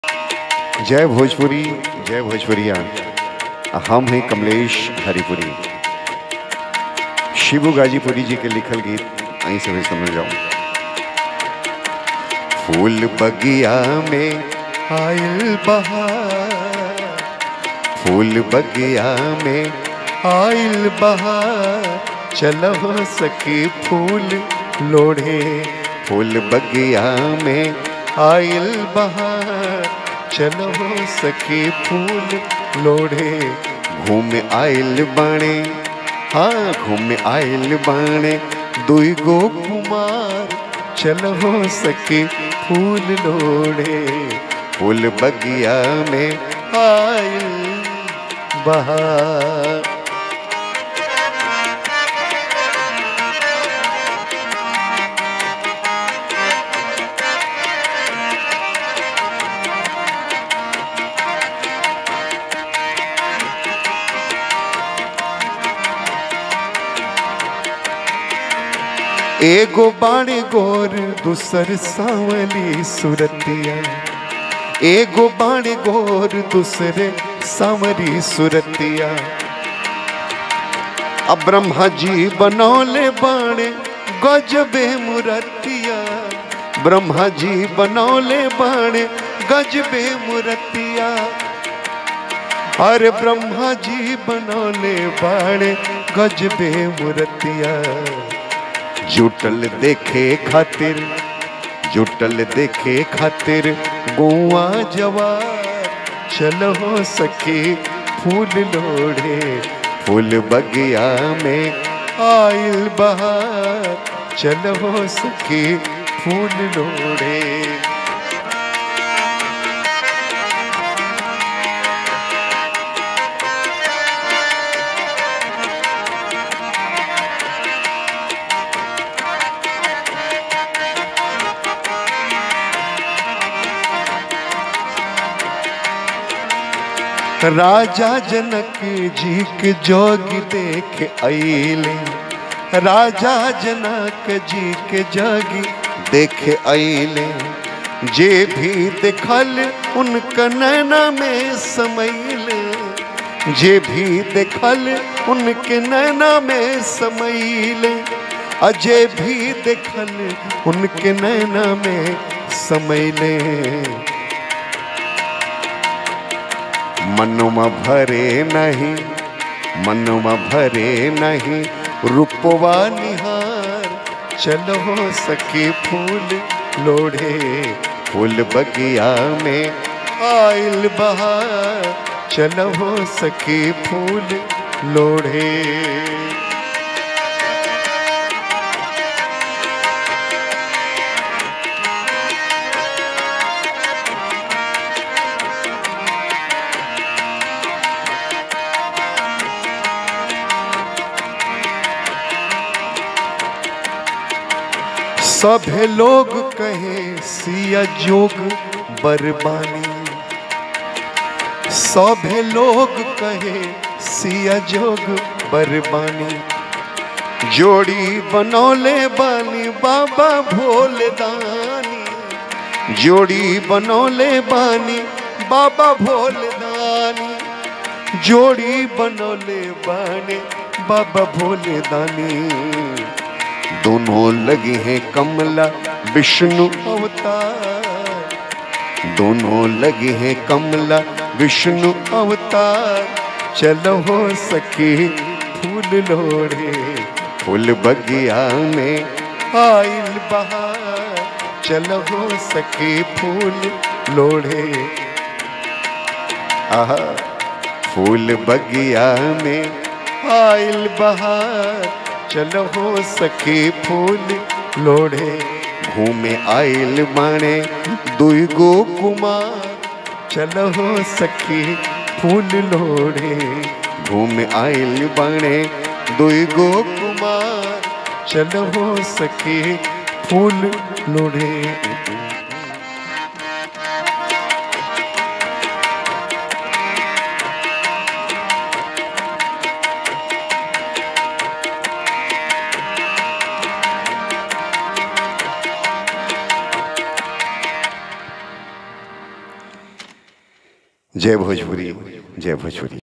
जय भोजपुरी जय भोजपुरिया हम हैं कमलेश हरिपुरी शिबू गाजीपुरी जी के लिखल गीत आई से भी समझ जाओ फूल बगिया में आयल बहार फूल बगिया में आयल बहार चलो सखी फूल लोढ़े फूल बगिया में आयल बहार चलो सखी फूल लोढ़े घूम आयल बाणे हाँ घूम आयल बाणे दुई गो कुमार चलो सखी फूल लोढ़े फूल बगिया में आयल बहार एगो बाणे गोर दूसर सांवली सुरतिया एगो बाणे गोर दूसरे सांवरी सुरतिया अब ब्रह्मा जी बनौले बाणे गजबे मुरतिया ब्रह्मा जी बनौले बाणे गजबे मुरतिया अरे ब्रह्मा जी बनौले बाणे गजबे मुरतिया जुटल देखे खातिर जुटल देखे खातिर गुआ जवार चलो सखी फूल लोढ़े फूल बगिया में आयल बहार चलो सखी फूल लोढ़े राजा जनक जी के जोग देख अले राजा जनक जी के जोग देख अले जे भी देखल उनका नैना में समैल जे भी देखल उनके नैना में समैल अजय भी देखल उनके नैना में समैले मनुमा भरे नहीं मनुमा भरे नहीं रूपवा निहार चलो सखी फूल लोढ़े फूल बगिया में आयल बहार चलो सखी फूल लोढ़े सभे लोग कहे सिया जोग बरबानी सभे लोग कहे सिया जोग बरबानी जोड़ी बनौले बानी बाबा भोले दानी जोड़ी बनौले बानी बाबा भोले दानी जोड़ी बनौले बानी बाबा भोले दानी दोनों लगे हैं कमला विष्णु अवतार दोनों लगे हैं कमला विष्णु अवतार चलो हो सखी फूल लोड़े फूल बगिया में आयल बहार चलो हो सखी फूल लोड़े आहा फूल बगिया में आयल बहार चलो हो सखी फूल लोढ़े घूमे आयल बाणे दुई गो कुमार चलो हो सखी फूल लोढ़े घूमे आयल बाणे दुई गो कुमार चलो हो सखी फूल लोढ़े जय भोजपुरी जय भोजपुरी